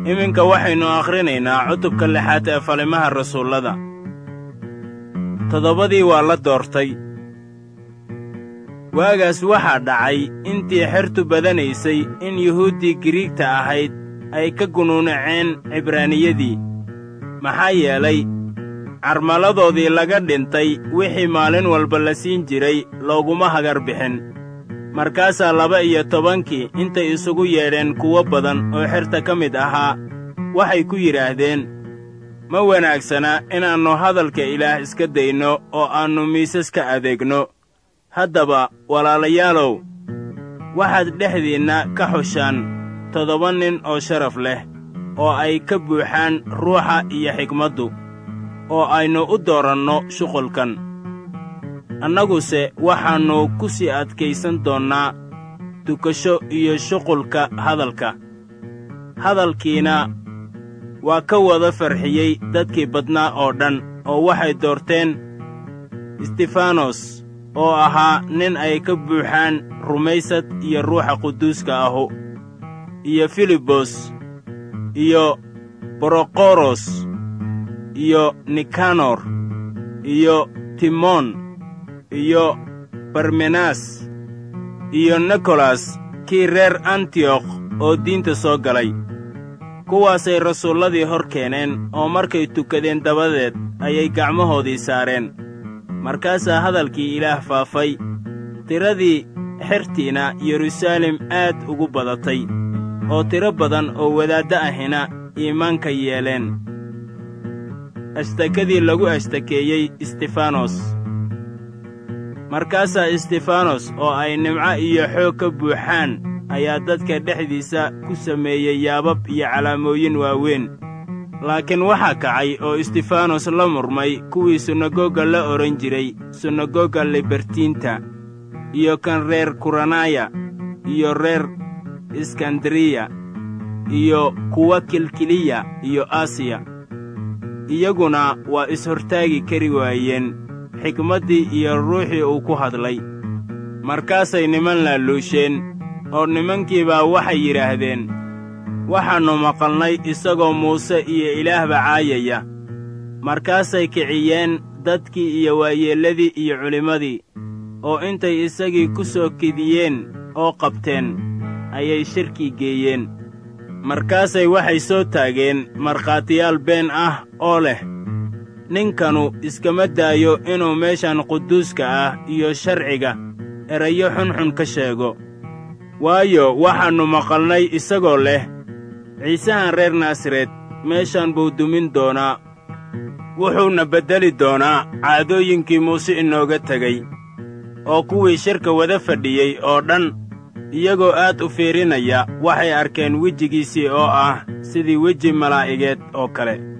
iminka waxaynu akhrinaynaa cutubka lixaad ee falimaha rasuullada toddobadii waa la doortay waagaas waxaa dhacay intii xertu badanaysay in yuhuuddii giriigta ahayd ay ka gunuunaceen cibraaniyadii maxaa yeelay carmaladoodii laga dhintay wixii maalin walba la siin jiray looguma hagar bixin markaasaa laba iyo tobankii intay isugu yeedheen kuwo badan oo xerta ka mid ahaa waxay ku yidhaahdeen ma wanaagsana inaannu hadalka ilaah iska dayno oo aannu miisas ka adeegno haddaba walaalayaalow waxaad dhexdiinna ka xushaan toddoba nin oo sharaf leh oo ay ka buuxaan ruuxa iyo xigmaddu oo aynu u dooranno shuqulkan annaguse waxaannu ku sii adkaysan doonnaa tukasho iyo shuqulka hadalka hadalkiina waa ka wada farxiyey dadkii badnaa oo dhan oo waxay doorteen istifanos oo ahaa nin ay ka buuxaan rumaysad iyo ruuxa quduuska ahu iyo filibos iyo borokoros iyo nikanor iyo timon iyo barmenas iyo nikolas kii reer antiyokh oo diinta soo galay kuwaasay rasuulladii hor keeneen oo markay tukadeen dabadeed ayay gacmahoodii saareen markaasaa hadalkii ilaah faafay tiradii xertiina yeruusaalem aad ugu badatay oo tiro badan oo wadaaddo ahina iimaanka yeeleen ashtakadii lagu ashtakeeyey istifanos markaasaa istifanos oo ay nimco iyo xoog ka buuxaan ayaa dadka dhexdiisa ku sameeyey yaabab iyo calaamooyin waaweyn laakiin waxaa kacay oo istifanos la murmay kuwii sunagoga la odhan jiray sunagoga libertiinta iyo kan reer kuranaya iyo reer iskandariya iyo kuwa kilkiliya iyo asiya iyaguna waa is-hortaagi kari waayeen xikmaddii iyo ruuxii uu ku hadlay markaasay niman laaluusheen oo nimankiibaa waxay yidhaahdeen waxaannu maqalnay isagoo muuse iyo ilaahba caayaya markaasay kiciyeen dadkii iyo waayeelladii iyo culimmadii oo intay isagii ku soo kidiyeen oo qabteen ayay shirkii geeyeen markaasay waxay soo taageen markhaatiyaal been ah oo leh ninkanu iskama daayo inuu meeshan quduuska ah iyo sharciga erayo xunxun ka sheego waayo waxaannu maqalnay isagoo leh ciisahan reer naasareed meeshan buu dumin doonaa wuxuuna beddeli doonaa caadooyinkii muuse inooga tegey oo kuwii shirka wada fadhiyey oo dhan iyagoo aad u fiirinaya waxay arkeen wejigiisii oo ah sidii weji malaa'igeed oo kale